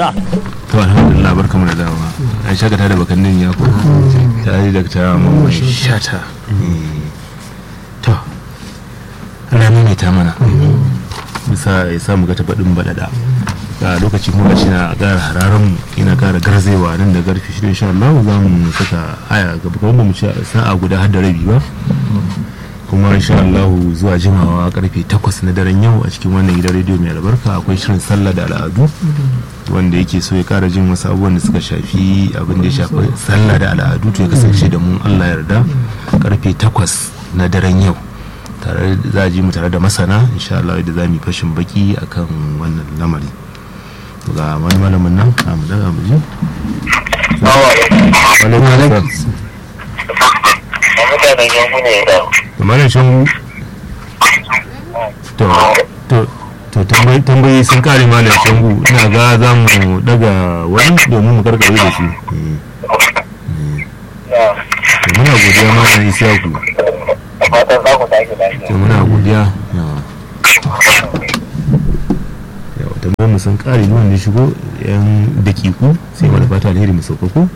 to alhamdulillah barkamu da dawa an shakata da bakannin ya ko ta yi da ta mamman shata to rana ne ta mana bisa ya samu ga tabaɗin baɗaɗa a lokaci kuma shi na ƙara hararen mu ina ƙara garzewa nan da garfi shi insha Allah za mu saka aya gaba kuma mu ci sa'a guda har da rabi ba kuma insha Allah zuwa jimawa karfe 8 na daren yau a cikin wannan gidan rediyo mai albarka akwai shirin sallah da al'adu wanda yake so ya kara jin wasu abubuwan da suka shafi abin da ya shafi sallah da al'adu to ya kasance da mu Allah yarda karfe 8 na daren yau tare za a ji mu tare da masana insha Allah da za mu yi fashin baki akan wannan lamari ga wani malamin nan a mu daga mu ji mutanen yanku ne da malam shan to to to tambayi tambayi sun kare malam shangu ina ga za mu daga wani domin mu karkare da shi Eh, to muna godiya malam isiyaku fatan za ku tashi lafiya to muna godiya yawa yawa tambayar mu sun kare ni wanda ya shigo yan dakiku sai wani fata alheri mu sauka ko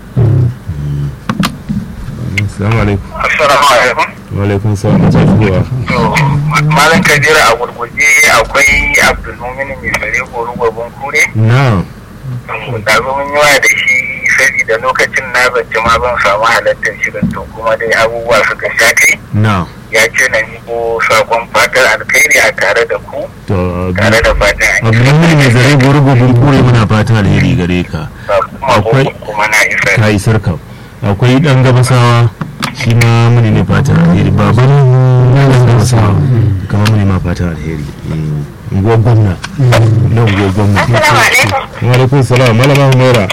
assalamu alaikum assalamu alaikum wa alaikum salam ta shigowa to malam kabira a gurguje akwai abdulmumin mai fare goro gwabin kure na da zo mun yi waya da shi saboda lokacin na zance ma ban samu halartar shirin to kuma dai abubuwa suka sha kai na ya ce na miko sakon fatar alkhairi a tare da ku to tare da fatan an yi abdulmumin mai zare gurgubin kure muna fata alheri gare ka kuma akwai- kuma na isa ka yi sarka akwai dan gabasawa shi ma muni ne fatan alheri baban dan gabasawa kamar muni ma fatan alheri Eh, unguwar gwamna na unguwar gwamna Assalamu alaikum. wa alaikum salam malama humaira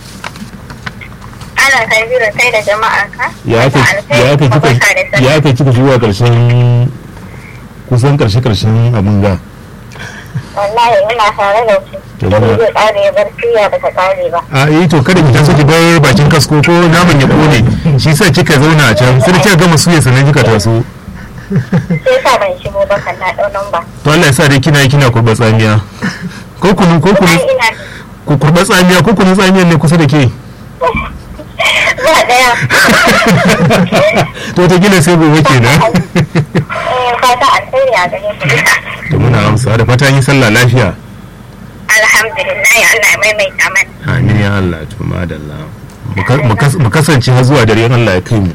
Ana kabiru kai da jama'ar ka. ya aka ya aka kika ya aka kika zuwa karshen kusan karshe karshen abin ga Wallahi ina tare da ku. To, Kuma muna- zai ƙare ya bar siya da ta ƙare ba. a yi to kada ki taso ki bar bakin kasko ko naman ya kone shi sa kika zauna a can sai da kika gama suya sannan kika taso Sai sa ban shigo ba kan na ɗau namba. to Allah ya sa dai kina yi kina kurba tsamiya ko kunu ko kunu Ai ina ku kurba tsamiya ko kunu tsamiyan ne kusa da ke ba ɗaya. to ta gina sai gobe kenan Eh, Fata alheri a gare ku duka. to muna amsa da fata yi sallah lafiya Alhamdulillah ya Allah ya maimaita mana. amin ya Allah to madalla Mu ka- mu kas- mu kasance har zuwa dare in Allah ya kai mu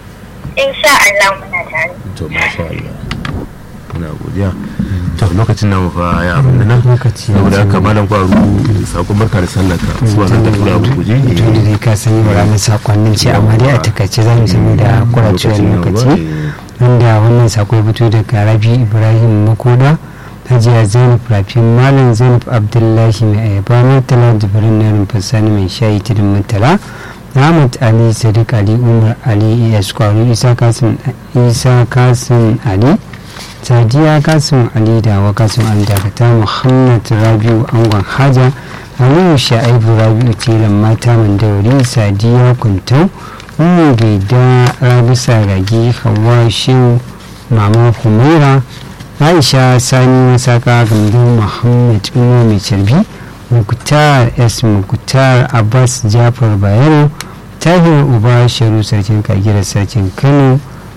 Insha Allah muna tare. to masha Allah muna godiya to lokacin namu fa ya abin nan Lokaci ya saboda zo. haka malam kwaru sakon barka da sallah ka zuwa nan da tura abu guje tun da dai ka san yau ranar sakonnin ce amma dai a takaice za mu saboda kuracewar lokaci wanda wannan sako ya fito daga rabi ibrahim makoda hajiya zainab rafin malam zainab abdullahi mai ayaba murtala jibirin na rumfar sani mai shayi tudun murtala ahmad ali sadiq ali umar ali is kwaru isa kasim isa kasim ali sadiya kasim ali da wa kasim ali dakata muhammad rabiu angon haja aliyu sha'ibu rabiu tilan mata mandauri sadiya kuntau umu gaida rabisa ragi hawa shehu mama humaira aisha sani masaka gandun muhammad umar mai carbi muktar s muktar abbas jafar bayero tahir uba sharu sarkin kagira sarkin kano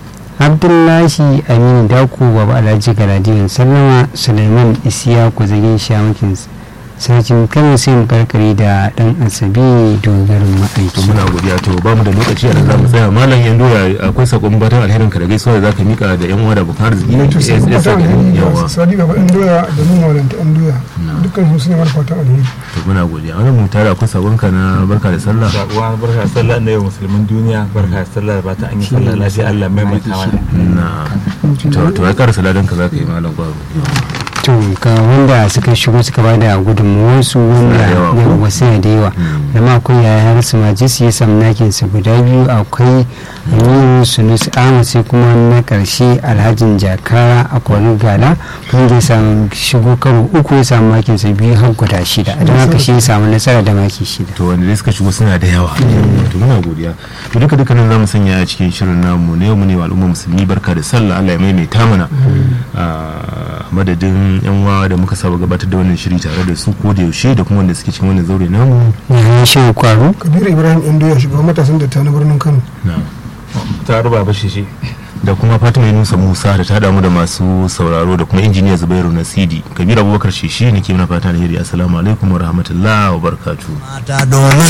abdullahi aminu dako baba alhaji galadiyar sallama suleiman isiyaku zagin shamakin sarkin kano sai mu karkare da dan asabi dogarin to ma'aiki muna godiya to ba mu da lokaci a nan za mu tsaya malam yan doya akwai sakon batan alherin ka da gaisuwa da zaka mika da yan uwa da bukan arziki ne to sai Yes, yes, fatan alheri yawa da sadi gaba ɗan doya da nuna wadanta ɗan doya dukkan su ne mana fatan alheri to muna godiya wannan mu tare akwai sakon ka na barka da sallah uwa barka sallah na yau musulmin duniya barka sallah ba ta an yi sallah lafiya Allah mai mai mana na to to ai karasa ladan ka zaka yi malam kwaro to ga wanda suka shigo suka ba da gudunmuwarsu wanda da yawa ko? yawa wasu da yawa da ma akwai yayar su majisi ya samu nakin su guda biyu akwai aminu sunusi ahmad sai kuma na karshe alhajin jakara a kwarin gala wanda ya samu shigo karo uku ya samu makin sa biyu har guda shida don haka shi ya samu nasara da maki shida to wanda dai suka shigo suna da yawa to muna godiya to duka duka nan zamu sanya a cikin shirin namu ne mu ne wa al'umma musulmi barka da sallah Allah ya maimaita mana a madadin yan wawa da muka saba gabatar da wannan shiri tare da su ko da yaushe da kuma wanda suke cikin wannan zaure namu ya shi kwaro kabiru ibrahim indoya shugaban matasan da ta na birnin kano na ta ruba ba shi shi da kuma fatima yunusa musa da ta damu da masu sauraro da kuma injiniya zubairu nasidi kabir abubakar shishi ne ke mana fata alheri assalamu alaikum wa rahmatullahi wa barakatuh mata domin